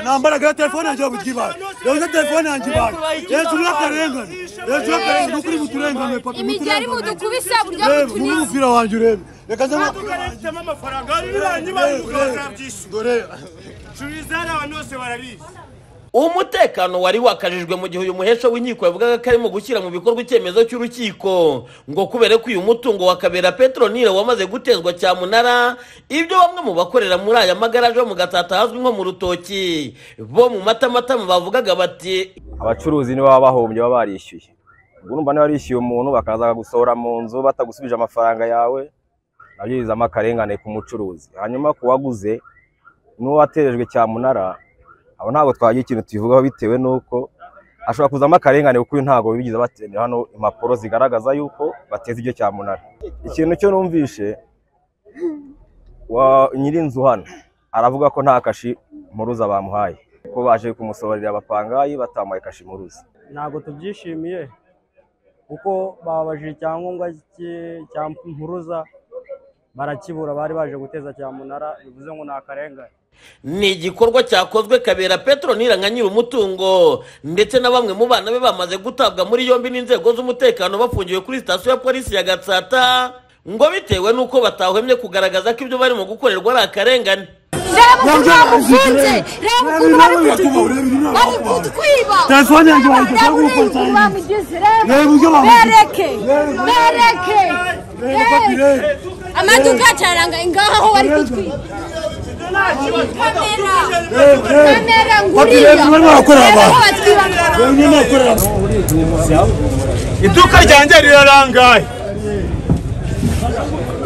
nambaraga telefone yanjye babugiba yoza telefone yanjye ibaye yesu murakarengane yesu murakarengane ukuri muturengane papa imigeri mudukubise buryo reba muri butunyuze umupira wanjye urebe reka nze amaduka arifitemo amafaranga nirangiye bayigura bakabyishyura dore curizari abantu bose barabizi umutekano wari wakajijwe mu gihe uyu muhesha w'inkiko yavugaga ko arimo gushyira mu bikorwa icyemezo cy'urukiko ngo kubera ko uyu mutungo wa kabera petronile wamaze gutezwa cyamunara ibyo bamwe mu bakorera muri aya magaraje bo mu gatata hazwi nko mu rutoki bo mu matamatama bavugaga bati abacuruzi nibo baba bahombye baba barishyuye ubwo urumva niba warishyuye umuntu bakaza gusohora mu nzu batagusubije amafaranga yawe nabyo bizamo akarengane ku mucuruzi hanyuma ku waguze n'uwo waterejwe cyamunara abo ntabwo twagira ikintu tubivugaho bitewe n'uko ashobora kuzamo akarengane kuko uyu ntabwo bigize abatendera hano impapuro zigaragaza yuko bateze ibyo cyamunara ikintu cyo numvishe wa nyir'inzu hano aravuga ko nta kashi mpuruza bamuhaye ko baje kumusohorera abapangayi batamuhaye kashi mpuruza ntabwo tubyishimiye kuko bababajije icyangombwa cy'i- cya mpuruza barakibura bari baje guteza cyamunara bivuze ngo ni akarengane ni igikorwa cyakozwe kabera petronile nka nyir'umutungo ndetse na bamwe mu bana be bamaze gutabwa muri yombi n'inzego z'umutekano bafungiwe kuri sitasiyo ya polisi ya gatsata ngo bitewe n'uko batahwemye kugaragaza ko ibyo barimo gukorerwa ari akarengane reba ukuntu Nabyo bagufunze bizitere. reba Nabi nawe ukuntu bari yakubura, ibi kutwiba ntabwo bari bakubara. kutwiba Telefone yanjye Reba wayigize, reba ntabwo uyikoreye ukuntu bamugize, reba. Reba uburyo bamugize. bereke Reba. bereke reba papi reba. reba amaduka acaranga ingaho bari kutwiba kamera reba reba kamera papi nguriya reba barimo barakorera reba aho abantu batwiba reba nyine bakorera abantu iduka ryanjye rirarangaye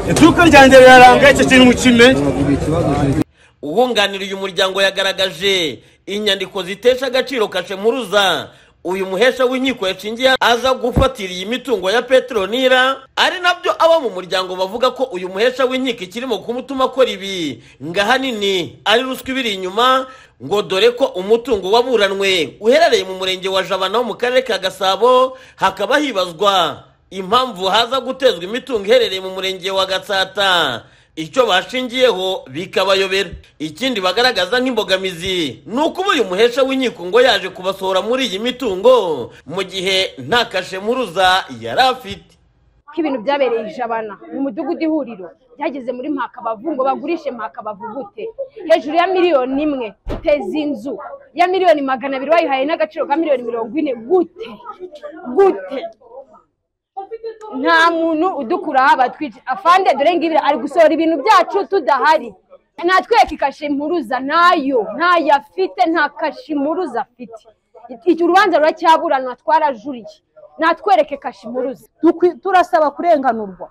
iduka ryanjye rirarangaye icyo kintu mukimenye uwunganira uyu muryango yagaragaje inyandiko zitesha agaciro kashe mpuruza uyu muhesha w'inkiko yashingiye aza gufatira iyi mitungo ya petronira ari nabyo abo mu muryango bavuga ko uyu muhesha w'inkiko ikirimo kumutuma akora ibi ngo ahanini ari ruswa ibiri inyuma ngo dore ko umutungo waburanwe uherereye mu murenge wa jabana wo mu karere ka gasabo hakaba hibazwa impamvu haza gutezwa imitungo iherereye mu murenge wa gatsata icyo bashingiyeho bikabayobera ikindi bagaragaza nk'imbogamizi ni uko uba uyu muhesha w'inkiko ngo yaje kubasohora muri iyi mitungo mu gihe nta kashe mpuruza yari afite ko ibintu byabereye ijabana mu mudugudu ihuriro byageze muri mpakabavu ngo bagurishe mpakabavu gute hejuru ya miliyoni imwe uteza inzu ya miliyoni magana abiri wayihaye n'agaciro ka miliyoni mirongo ine gute gute nta muntu udukuraho abatwica afande dore ngibi ari gusohora ibintu byacu tudahari natweka ikashe mpuruza nayo ntayo afite nta kashe mpuruza afite iki urubanza ruracyaburana twarajuriye natwereke kashe mpuruza Tukwi- turasaba kurenganurwa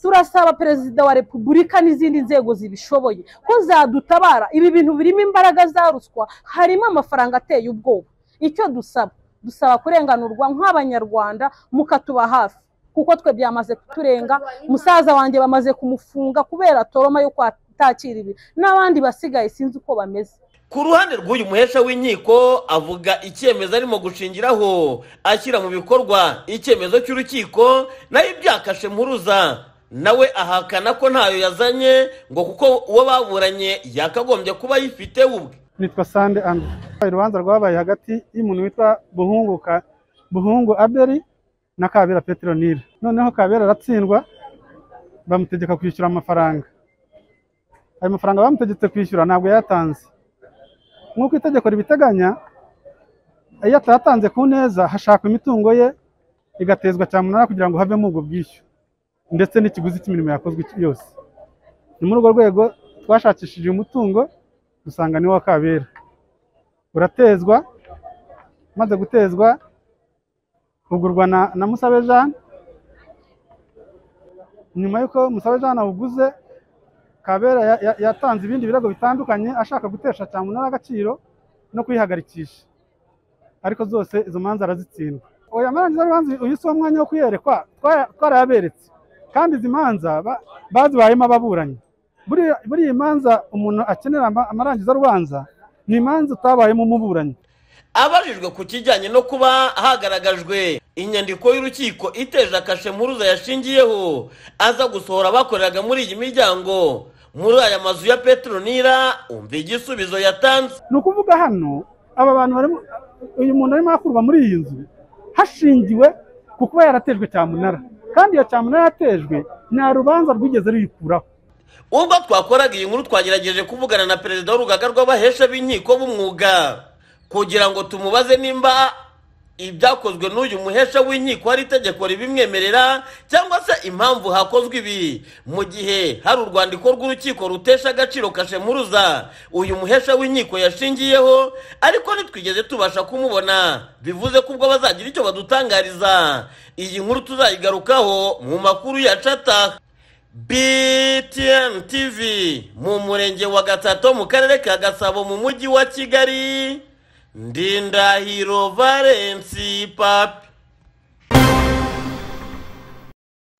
turasaba perezida wa repubulika n'izindi nzego zibishoboye ko zadutabara ibi bintu birimo imbaraga za ruswa harimo amafaranga ateye ubwoba icyo dusaba dusaba kurenganurwa nk'abanyarwanda mukatuba hafi kuko twe byamaze kuturenga musaza wanjye bamaze kumufunga kubera toroma yo kwatakira ibi n'abandi basigaye sinzi uko bameze ku ruhande rw'uyu muhesha w'inkiko avuga icyemezo arimo gushingiraho ashyira mu bikorwa icyemezo cy'urukiko nayo ibyakashe mpuruza nawe ahakana ko ntayo yazanye ngo kuko uwo baburanye yakagombye kuba ayifite ubwe nitwa sande andi urubanza rwabaye hagati y'umuntu witwa buhunguka buhungu aberi na kabera petronile noneho kabera aratsindwa bamutegeka kwishyura amafaranga ayo mafaranga bamutegetse kwishyura ntabwo yayatanze nk'uko itegeko ribiteganya iyo atatanze ku neza hashakwa imitungo ye igatezwa cyamunara kugira ngo havemo ubwo bwishyu ndetse n'ikiguzi cy'imirimo yakozwe yose ni muri urwo rwego twashakishije umutungo dusanga ni wa kabera uratezwa umaze gutezwa ugurwa na, na musabe jean nyuma y'uko musabe jean awuguze kabera ya- ya- yatanze ibindi birego bitandukanye ashaka gutesha cyamunara agaciro no kuyihagarikisha ariko zose izo manza arazitsindwa oya amarangiza y'urubanza uyu si wo mwanya wo kuyerekwa twara- twarayaberetse kandi izi manza ba- bazibayemo ababuranyi buriya buriya imanza umuntu akenera ama- amarangizarubanza ni imanza utabayemo umuburanyi abajijwe ku kijyanye no kuba hagaragajwe inyandiko y'urukiko iteje akashe mpuruza yashingiyeho aza gusohora abakoreraga muri iyi miryango muri aya mazu ya petronira umva igisubizo yatanze ni ukuvuga hano aba bantu barimo uyu muntu arimo akurwa muri iyi nzu hashingiwe ku kuba yaratejwe cyamunara kandi iyo cyamunara yatejwe nta rubanza rwigeze ruyikuraho ubwo twakoraga iyi nkuru twagerageje kuvugana na perezida w'urugaga rw'abahesha b'inkiko b'umwuga kugira ngo tumubaze nimba ibyakozwe n'uyu muhesha w'inkiko hari itegeko ribimwemerera cyangwa se impamvu hakozwe ibi mu gihe hari urwandiko rw'urukiko rutesha agaciro kashemuruza uyu muhesha w'inkiko yashingiyeho ariko ntitwigeze tubasha kumubona bivuze ko ubwo bazagira icyo badutangariza iyi nkuru tuzayigarukaho mu makuru ya cata BTN TV mu murenge wa Gatato mu karere ka Gasabo mu mujyi wa Kigali Ndindahiro Valence Papi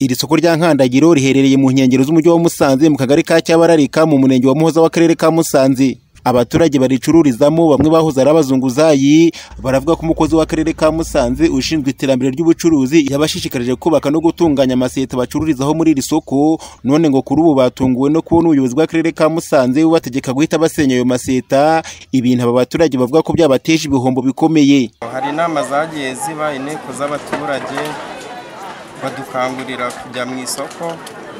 Iri soko rya Nkandagiro riherereye mu nkengero z'umujyi wa Musanze mu kagari ka Cyabararika mu murenge wa Muhoza w'akarere ka Musanze. Abaturage baricururizamo bamwe bahoze ari abazunguzayi baravuga ko umukozi w'akarere ka Musanze ushinzwe iterambere ry'ubucuruzi yabashishikarije kubaka no gutunganya amaseta bacururizaho muri iri soko none ngo kuri ubu batunguwe no kubona ubuyobozi bw'akarere ka Musanze bubategeka guhita basenya ayo maseta ibintu aba baturage bavuga ko byabateje ibihombo bikomeye. hari inama zagiye ziba inteko z'abaturage badukangurira kujya mu isoko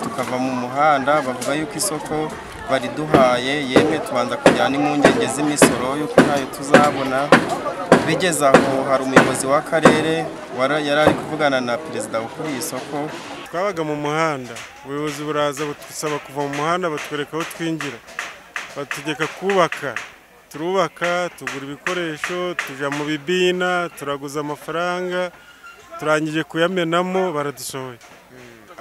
tukava mu muhanda bavuga yuko isoko bariduhaye yemwe tubanza kujya n'impungenge z'imisoro yuko ntayo tuzabona bigeze aho hari umuyobozi w'akarere wara- yari ari kuvugana na perezida ukuriye isoko twabaga mu muhanda ubuyobozi buraza budusaba kuva mu muhanda batwereka aho twinjira bategeka kubaka turubaka tugura ibikoresho tujya mu bibina turaguza amafaranga turangije kuyamenamo baradusohoye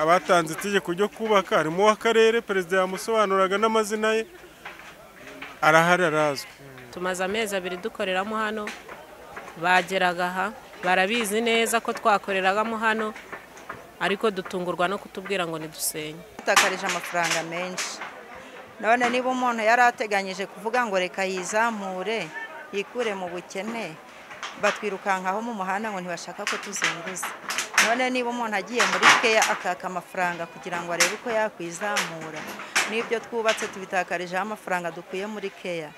abatanze itegeko ryo kubaka harimo uw'akarere perezida yamusobanuraga n'amazina ye arahari arazwi tumaze amezi abiri dukoreramo hano bageraga aha barabizi neza ko twakoreragamo hano ariko dutungurwa no kutubwira ngo nidusenye yatakarije amafaranga menshi none niba umuntu yari ateganyije kuvuga ngo reka yizamure yikure mu bukene batwirukankaho mu muhanda ngo ntibashaka ko tuzunguza none niba umuntu agiye muri keya akaka amafaranga kugira ngo arebe uko yakwizamura n'ibyo twubatse tubitakarijemo amafaranga dukuye muri keya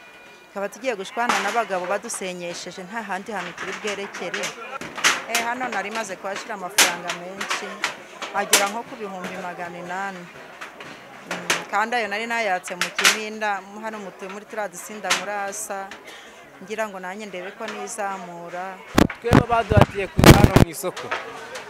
tukaba tugiye gushwana n'abagabo badusenyesheje nta handi hantu turi bwerekere Eh, hano nari maze kuhashyira amafaranga menshi agera nko ku bihumbi magana inani Mm, kandi ayo nari nayatse mu kiminda m- hano mutuye muri turiya dusinda murasa ngira ngo nanjye ndebe ko nizamura twebwe baduhatiye kuza hano mu isoko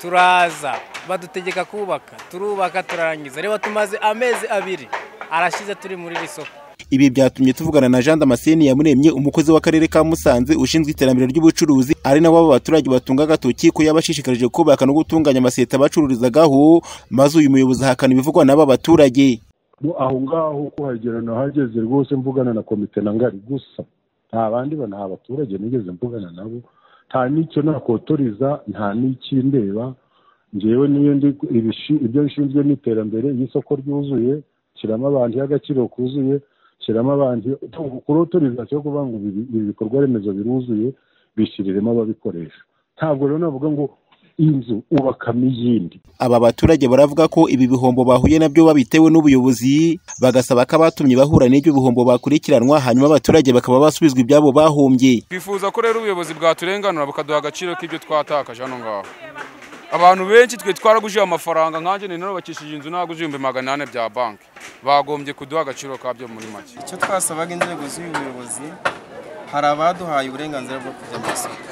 turaza badutegeka kubaka turubaka turarangiza reba tumaze amezi abiri arashize turi muri iri soko Ibi byatumye tuvugana na Jean Damascene Yamuremye umukozi w'akarere ka Musanze ushinzwe iterambere ry'ubucuruzi ari nawe aba baturage batunga agatoki ko yabashishikarije kubaka no gutunganya amaseta bacururizagaho maze uyu muyobozi ahakana ibivugwa n'aba baturage. Bo aho ngaho kuhagera nahageze rwose mvugana na komite na ngari gusa nta bandi ba- nta baturage nigeze mvugana nabo nta n'icyo nakotoriza nta n'icyo ndeba ngewe niyo ndi ibishi- ibyo nshinzwe n'iterambere y'isoko ryuzuye shyiramo abantu y'agaciro kuzuye shyiramo abantu kuri otorizasiyo kuvuga ngo ibi ibi bikorwa remezo biruzuye bishyiriremo ababikoresha ntabwo rero navuga ngo inzu ubakamo iyindi Aba baturage baravuga ko ibi bihombo bahuye nabyo babitewe n'ubuyobozi bagasaba ko abatumye bahura n'ibyo bihombo bakurikiranwa hanyuma abaturage bakaba basubizwa ibyabo bahombye. twifuza ko rero ubuyobozi bwaturenganura bukaduha agaciro k'ibyo twatakaje hano ngaho abantu benshi twe twaragujije amafaranga nkanjye nari narubakishije inzu naguje ibihumbi magana ane bya banki bagombye kuduha agaciro kabyo muri make icyo twasabaga inzego z'ubuyobozi hari abaduhaye uburenganzira bwo kujya mu isoko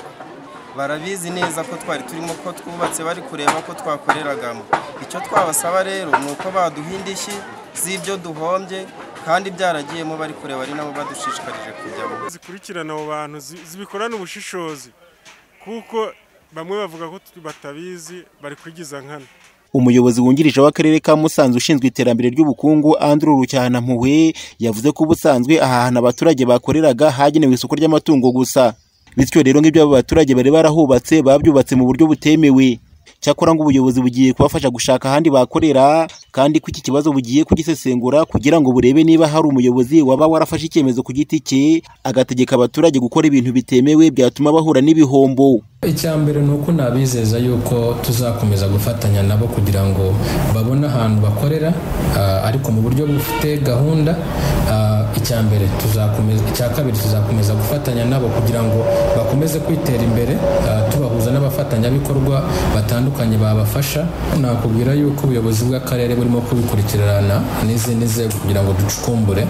barabizi neza ko twari turimo ko twubatse bari kureba ko twakoreragamo icyo twabasaba rero ni uko baduha indishyi z'ibyo duhombye kandi byaragiyemo bari kureba ari nabo badushishikarije kujyamo zikurikirana abo bantu zi- zibikorana ubushishozi kuko bamwe bavuga ko tu- batabizi bari kwigiza nkana Umuyobozi wungirije w'akarere ka Musanze ushinzwe iterambere ry'ubukungu Andrew Rucyanampuhwe yavuze ko ubusanzwe aha hantu abaturage bakoreraga hagenewe isoko ry'amatungo gusa bityo rero ng'ibyo aba baturage bari barahubatse babyubatse mu buryo butemewe cyakora ngo ubuyobozi bugiye kubafasha gushaka ahandi bakorera kandi ko iki kibazo bugiye kugisesengura kugira ngo burebe niba hari umuyobozi waba warafashe icyemezo ku giti cye agategeka abaturage gukora ibintu bitemewe byatuma bahura n'ibihombo icya mbere ni uko nabizeza yuko tuzakomeza gufatanya nabo kugira ngo babone ahantu bakorera ah, ariko mu buryo bufite gahunda Ah, icya mbere tuzakomeza icya kabiri tuzakomeza gufatanya nabo kugira ngo bakomeze kwitera imbere ah, tubahuza n'abafatanyabikorwa batandukanye babafasha nakubwira yuko ubuyobozi bw'akarere burimo kubikurikirana n'izindi nzego kugira ngo ducukumbure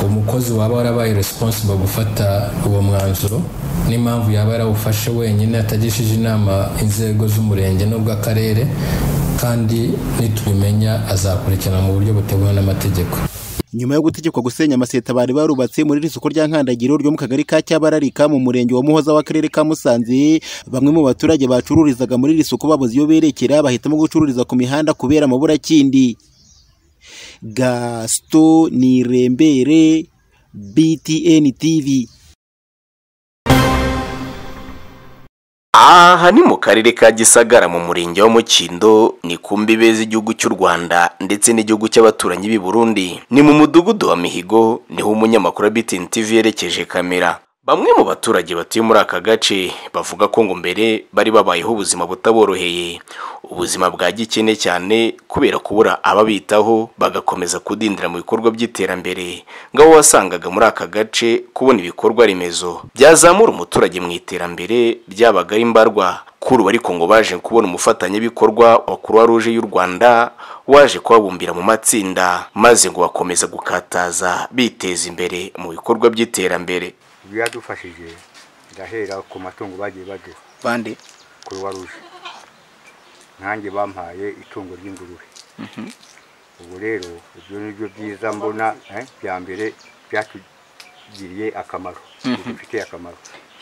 umukozi waba warabaye responsible gufata uwo mwanzuro n'impamvu yaba yarawufashe wenyine atagishije inama inzego z'umurenge n'ubw'akarere kandi nitubimenya azakurikirana mu buryo buteguwe n'amategeko nyuma yo gutegekwa gusenya amaseta bari barubatse muri iri soko rya nkandagiro ryo mu kagari ka cyabararika mu murenge wa muhoza w'akarere ka musanze bamwe mu baturage bacururizaga muri iri soko babuze iyo berekera bahitamo gucururiza ku mihanda kubera amaburakindi gasito nirembere btn tv aha ni mu karere ka gisagara mu murenge wa mukindo ni ku mbibe z'igihugu cy'u rwanda ndetse n'igihugu cy'abaturanyi b'i burundi ni mu mudugudu wa mihigo niho umunyamakuru wa btn tv yerekeje kamera bamwe mu baturage batuye muri aka gace bavuga ko ngo mbere bari babayeho ubuzima butaboroheye ubuzima bwa gikene cyane kubera kubura ababitaho bagakomeza kudindira mu bikorwa by'iterambere ngo abo wasangaga muri aka gace kubona ibikorwa remezo byazamura umuturage mu iterambere ryabaga ari mbarwa kuri ubu ariko ngo baje kubona umufatanyabikorwa wa croix rouge y'u rwanda waje kubabumbira mu matsinda maze ngo bakomeza gukataza biteza imbere mu bikorwa by'iterambere biradufashije ndahera ku matungo bagiye baduha bande kuruwa ruje nanjye bampaye itungo ry'ingurube ubu rero ibyo ni byo byiza mbona eh, bya mbere byatugiriye akamaro Mhm. bidufitiye akamaro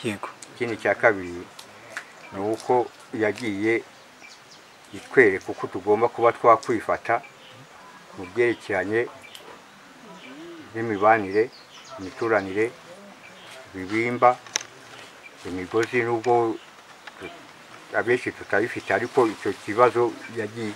yego ikindi cya kabiri ni uko yagiye itwereka uko tugomba kuba twakwifata mu byerekeranye n'imibanire imituranire ibibimba imigozi n'ubwo abenshi tutayifite ariko icyo kibazo yagiye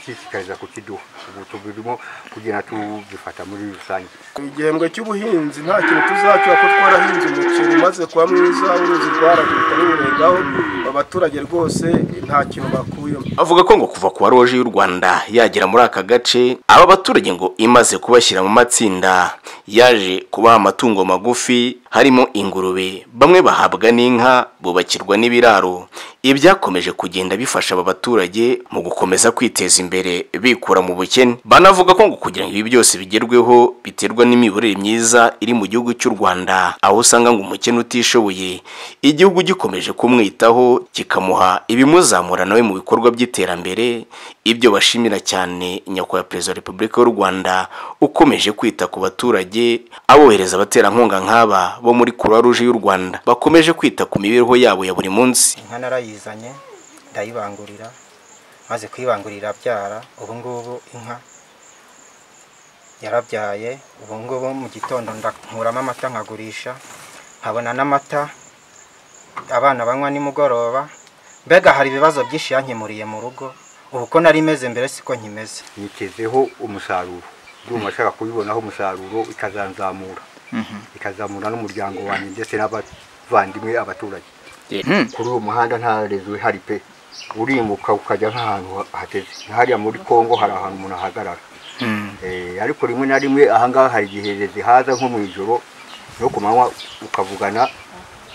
ishishikariza kukiduha ubu tubirimo kugira ngo tubifata muri rusange igihembwe cy'ubuhinzi nta kintu tuzacura ko twarahinze umuceri umaze kuba mwiza uruzi rwaragurika ruwurengaho abaturage rwose nta kintu bakuyemo avuga ko ngo kuva kuwa roje y'u rwanda yagera muri aka gace aba baturage ngo imaze kubashyira mu matsinda yaje kubaha amatungo magufi harimo ingurube bamwe bahabwa n'inka bubakirwa n'ibiraro ibi byakomeje kugenda bifasha aba baturage mu gukomeza kwiteza imbere bikura mu bukene banavuga ko ngo kugira ngo ibi byose bigerweho biterwa n'imiyoborere myiza iri mu gihugu cy'u rwanda aho usanga ngo umukene utishoboye igihugu gikomeje kumwitaho kikamuha ibimuzamura nawe mu bikorwa by'iterambere ibyo bashimira cyane nyakubahwa perezida wa repubulika y'u rwanda ukomeje kwita ku baturage abohereza abaterankunga nk'aba bo muri croix rouge y'u rwanda bakomeje kwita ku mibereho yabo ya buri munsi inka narayizanye ndayibangurira maze kuyibangurira abyara ubu ngubu inka yarabyaye ubu ngubu mu gitondo nkuramo amata nkagurisha nkabona n'amata abana banywa nimugoroba mbega hari ibibazo byinshi yankemuriye mu rugo ubu ko nari meze mbere siko nkimeze nshyizeho umusaruro ndumva ashaka kubibonaho umusaruro ikazanzamura ikazamura n'umuryango wanjye ndetse n'abavandimwe abaturage kuri uwo muhanda nta rezo ihari pe urimbuka ukajya nk'ahantu hateze hariya muri congo hari ahantu umuntu ahagarara Eh, ariko rimwe na rimwe ahangaha hari igihe rezo haza nko mu ijoro no ku manywa ukavugana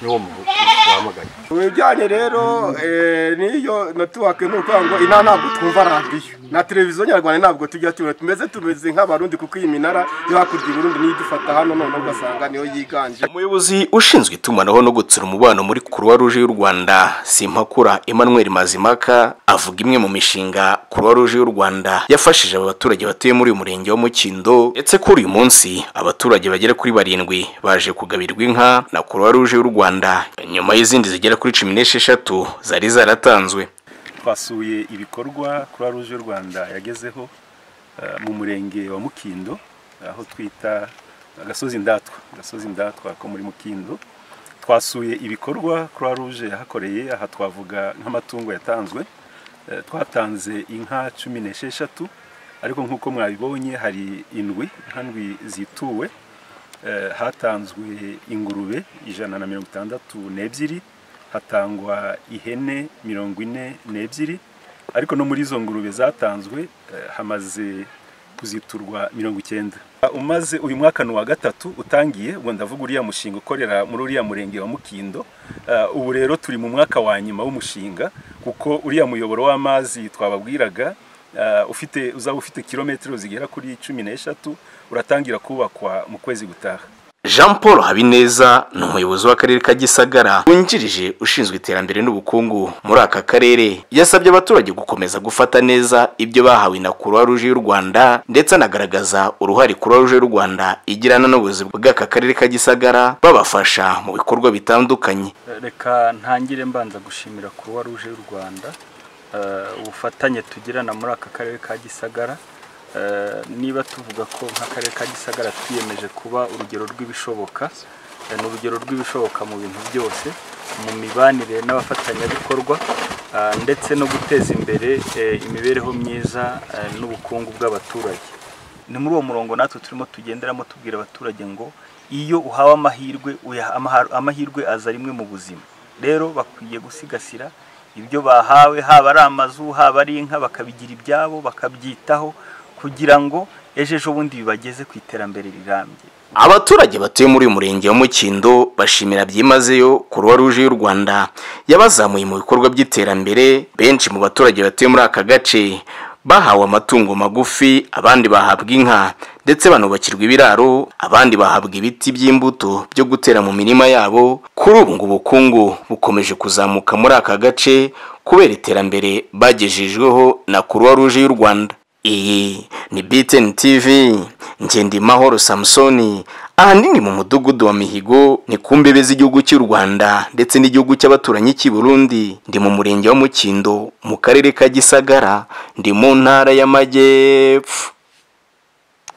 n'uwo mu- wahamagaye mu bijyanye rero eh, n'iyo natuwake ni ukuvuga ngo inaha ntabwo twumva radiyo na televiziyo nyarwanda ntabwo tujya tubona tumeze tumeze nk'abarundi kuko iyi minara yo hakurya i burundi niyo idufata hano noneho ugasanga niyo yiganje umuyobozi ushinzwe itumanaho no gutsura umubano muri croix rouge y'u rwanda simpakura emmanuel mazimaka avuga imwe mu mishinga croix rouge y'u rwanda yafashije aba baturage batuye muri uyu murenge wa mukindo ndetse kuri uyu munsi abaturage bagera kuri barindwi baje kugabirirwa inka na croix rouge y'u rwanda nyuma y'izindi zigera kuri cumi n'esheshatu zari zaratanzwe twasuye ibikorwa croix rouge y'u rwanda yagezeho eh, mu murenge wa mukindo aho twita agasozi ndatwa agasozi ndatwa ko muri mukindo twasuye ibikorwa croix rouge yahakoreye aha twavuga nk'amatungo yatanzwe Eh, twatanze inka cumi n'esheshatu ariko nk'uko mwabibonye hari indwi inka ndwi zituwe Eh, hatanzwe ingurube ijana na mirongo itandatu n'ebyiri hatangwa ihene mirongo ine n'ebyiri ariko no muri izo ngurube zatanzwe eh, hamaze kuziturwa mirongo icyenda umaze uyu mwaka ni uwa gatatu utangiye ubwo ndavuga uriya mushinga ukorera muri uriya murenge wa mukindo Eh, ubu rero turi mu mwaka wa nyuma w'umushinga kuko uriya muyoboro w'amazi twababwiraga eh, ufite uzaba ufite kilometero zigera kuri cumi n'eshatu uratangira kubakwa mu kwezi gutaha jean paul habineza ni umuyobozi w'akarere ka gisagara wungirije ushinzwe iterambere n'ubukungu muri aka karere yasabye abaturage gukomeza gufata neza ibyo bahawe na croix rouge y'u rwanda ndetse anagaragaza uruhare croix rouge y'u rwanda igirana n'ubuyobozi bw'aka karere ka gisagara babafasha mu bikorwa bitandukanye reka ntangire mbanza gushimira kuruwa ruje y'u rwanda eh, ubufatanye tugirana muri aka karere ka gisagara Eh, niba tuvuga ko nk'akarere ka gisagara twiyemeje kuba urugero rw'ibishoboka eh, ni urugero rw'ibishoboka mu bintu byose mu mibanire n'abafatanyabikorwa ah, ndetse no guteza imbere eh, imibereho myiza eh, n'ubukungu bw'abaturage ni muri uwo murongo natwe turimo tugenderamo tubwira abaturage ngo iyo uhawe amahirwe uyaha- amaha- amahirwe aza rimwe mu buzima rero bakwiye gusigasira ibyo bahawe haba ari amazu haba ari inka bakabigira ibyabo bakabyitaho kugira ngo ejo ejo bundi bibageze ku iterambere rirambye abaturage batuye muri uyu murenge wa mukindo bashimira byimazeyo croix rouge y'u rwanda yabazamuye mu bikorwa by'iterambere benshi mu baturage batuye muri aka gace bahawe amatungo magufi abandi bahabwa inka ndetse banubakirwa ibiraro abandi bahabwa ibiti by'imbuto byo gutera mu mirima yabo kuri ubu ngo ubukungu bukomeje kuzamuka muri aka gace kubera iterambere bagejejweho na croix rouge y'u rwanda iyi ni BTN TV Ngendimahoro Samsoni ahanini mu mudugudu wa Mihigo ni ku mbebe z'igihugu cy'u Rwanda ndetse n'igihugu cy'abaturanyi cy'i Burundi ndi mu murenge wa Mukindo mu karere ka Gisagara ndi mu ntara y'Amajyepfo